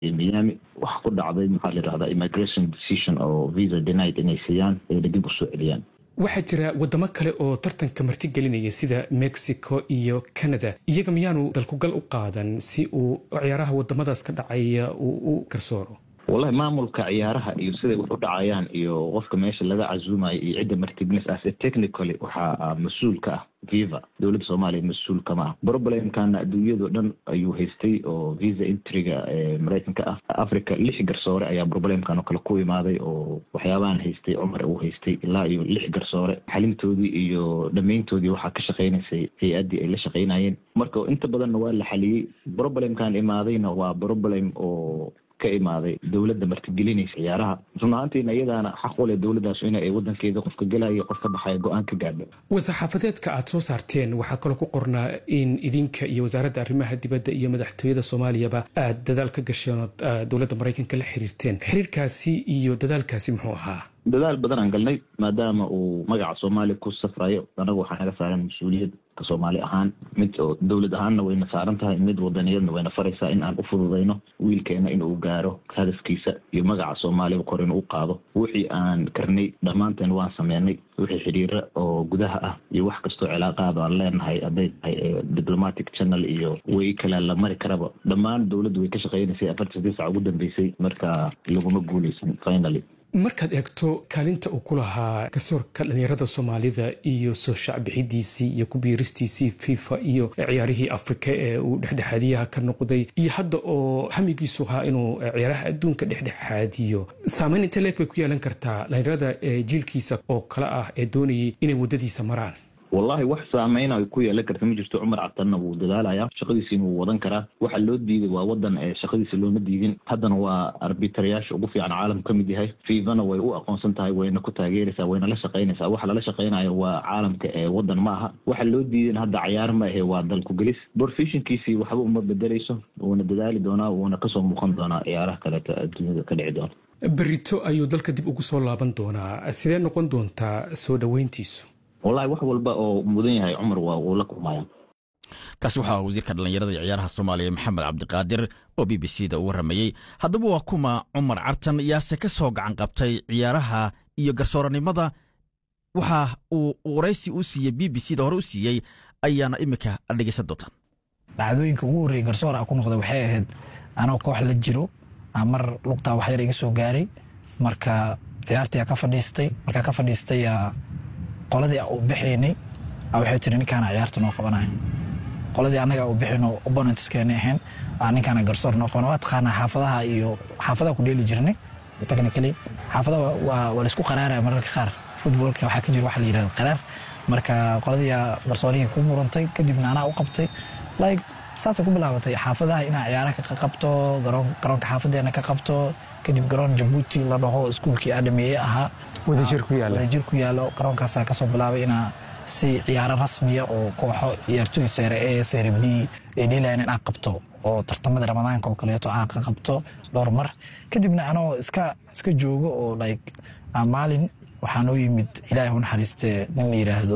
miami waxa ku dhacday maxaa la yidhahdaa immigration decision oo visa denied inay siiyaan ayna dib usoo celiyaan waxaa jira wadamo kale oo tartanka martigelinaya sida mexico iyo canada iyaga miyaanu dalkugal u qaadan si uu ciyaaraha wadamadaas ka dhacaya uu u garsooro wallahi maamulka ciyaaraha iyo siday wax u dhacayaan iyo qofka meesha laga casuumayo iyo cidda martignes ase technically waxaa mas-uul ka ah viva dowladda soomaaliya mas-uul kama ah problemkana adduunyado dhan ayuu haystay oo visa intriga maraykanka ah africa lix garsoore ayaa problemkan oo kale ku imaaday oo waxyaabahan haystay cumar uu haystay ilaa iyo lix garsoore xalintoodii iyo dhammayntoodii waxaa ka shaqaynaysay hay-addii ay la shaqaynayeen marka inta badanna waa la xaliyey problemkan imaadayna waa problem oo ka imaaday dowladda martigelinaysa ciyaaraha run ahaantiina iyadaana xaq u leh dowladdaas in ay wadankeeda qofka gelaya qof ka baxaya go-aan ka gaadho war-saxaafadeedka aad soo saarteen waxaa kaloo ku qornaa in idinka iyo wasaaradda arrimaha dibadda iyo madaxtooyada soomaaliyaba aad dadaal ka gasheen ood dowladda maraykanka la xiriirteen xiriirkaasi iyo dadaalkaasi muxuu ahaa dadaal badan aan galnay maadaama uu magaca soomaaliya ku safrayo anaga waxaa naga saaran mas-uuliyad ka soomaali ahaan mid oo dowlad ahaanna wayna saaran tahay mid wadaniyadna wayna faraysaa in aan u fududayno wiilkeena inuu gaaro hadafkiisa iyo magaca soomaaliya kor inuu u qaado wixii aan karnay dhammaanteen waan sameynay wixii xidhiira oo gudaha ah iyo wax kastoo cilaaqaada aan leenahay hadday tahay diplomatic channel iyo way kale la mari karaba dhammaan dowladdu way ka shaqeynaysay afartii sadii sac ugu dambeysay marka laguma guuleysan finally markaad eegto kaalinta uu ku lahaa garsoorka dhalinyarada soomaalida iyo soo shacbixidiisii iyo kubiiristiisii fifa iyo ciyaarihii afrika ee uu dhexdhexaadiyaha ka noqday iyo hadda oo hamigiisu ahaa inuu ciyaaraha adduunka dhexdhexaadiyo saameyn intee leeg bay ku yeelan kartaa dhalinyarada jiilkiisa oo kale ah ee doonayay inay waddadiisa maraan wallahi wax saameyn ay ku yeelan karta ma jirto cumar cabtanna wuu dadaalaya shaqadiisiina wuu wadan karaa waxa loo diiday waa wadan ee shaqadiisa looma diidin haddana waa arbitarayaasha ugu fiican caalamku ka mid yahay fivana way u aqoonsan tahay wayna ku taageeraysaa wayna la shaqaynaysaa waxa lala shaqaynayo waa caalamka ee wadan ma aha waxa loo diidan hadda cayaar ma ahe waa dalku gelis borfishinkiisii waxba uma bedeleyso wuuna dadaali doonaa wuuna kasoo muuqan doonaa ciyaaraha kaleeto adduunyada ka dhici doona berito ayuu dalka dib ugu soo laaban doonaa sidee noqon doontaa soo dhoweyntiisu wallahi wax walba oo mudan yahay cumar waa uu la kulmaya kaasi waxaa wasiirka dhallinyarada iyo ciyaaraha soomaaliya maxamed cabdiqaadir oo b b c da u warramayey haddaba waa kuma cumar cartan yaase ka soo gacan qabtay ciyaaraha iyo garsooranimada waxa uu waraysi u siiyey b b c da hore u siiyey ayaana iminka dhegeysan doontaan dhacdooyinka ugu horreeyey garsoor a ku noqda waxay ahayd anoo koox la jiro mar lugtaa wax yar iga soo gaaray marka ciyaartii ka fadhiistay markaa ka fadhiistay qoladii u bixaynay waxay tiri ninkaana ciyaarta noo qabanaya qoladii annaga u bixino opponentskeena ahayn ninkaana garsoor noo qaban waa taqaanaa xaafadaha iyo xaafadaha ku dheeli jirnay technically xaafadaha waa laisku qaraaraya mararka qaar footballka waxaa ka jira waxa la yidhahda qaraar marka qoladii garsoorihii ku murantay kadibna anaa u qabtay like saasay ku bilaabatay xaafadaha inaa ciyaaraha ka qabto garoonka xaafadeena ka qabto kadib garoon jabuuti la dhaho iskuulkii aadhameeye ahaa wadajir ku yaala wadajir ku yaalo garoonkaasaa kasoo bilaabay inaa si ciyaaro rasmiya oo kooxo ciyaartooy seere a seere b ay dheelayan inaa qabto oo tartamada ramadaanka oo kaleeto aan ka qabto dhowr mar kadibna anoo iska iska joogo oo like maalin waxaa noo yimid ilaahay u naxariiste nin la yidhaahdo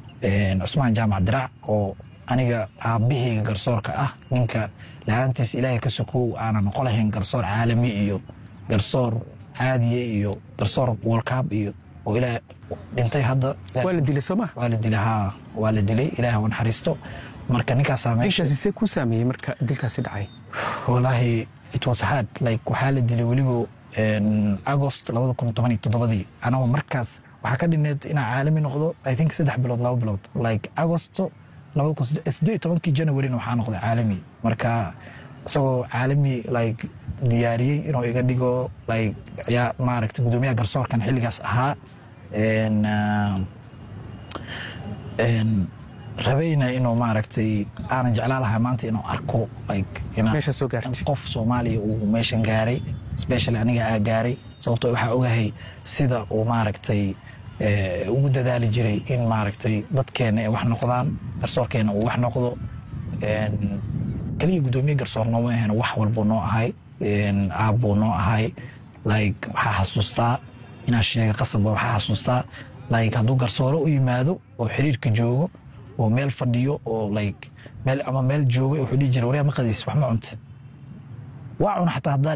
cusmaan jaamac dirac oo aniga aabbahayga garsoorka ah ninka la-aantiis ilaahay ka sokow aanan noqo lahayn garsoor caalami iyo garsoor caadiye iyo garsoor wolcab iyo oo ilaa dhintay hadda waa la dilay sooma waa la dilay haa waa la dilay ilaahay u naxariisto marka ninkaasaa meesha dilkaasi see ku saameeyey marka dilkaasi dhacay walaahi it was hard like waxaa la dilay weliba agost labada kun toban iyo toddobadii anagoo markaas waxaa ka dhineed inaa caalami noqdo i think saddex bilood laba bilood like agosto labada kun siddeed iyo tobankii janawarina waxaa noqday caalami marka isagoo caalami like diyaariyey inuu iga dhigo like yaa maaragtay gudoomiyaha garsoorkan xilligaas ahaa rabayna inuu maaragtay aanan jeclaa lahaa maanta inuu arko like meesha soo gaartay qof soomaaliya uu meeshan gaaray specially aniga aa gaaray sababtoo waxaa ogahay sida uu maaragtay ugu dadaali jiray in maaragtay dadkeena ay wax noqdaan garsoorkeena uu wax noqdo keliya gudoomiye garsoor nooma ahayn wax walbuu noo ahay aabbuu noo ahay like waxaa xasuustaa inaa sheega qasabba waxaa xasuustaa like hadduu garsoore u yimaado oo xiriirka joogo oo meel fadhiyo oo like meel ama meel jooga wuxuu dhihi jira waryaa maqadiis wax ma cunta waa cuna xataa haddaa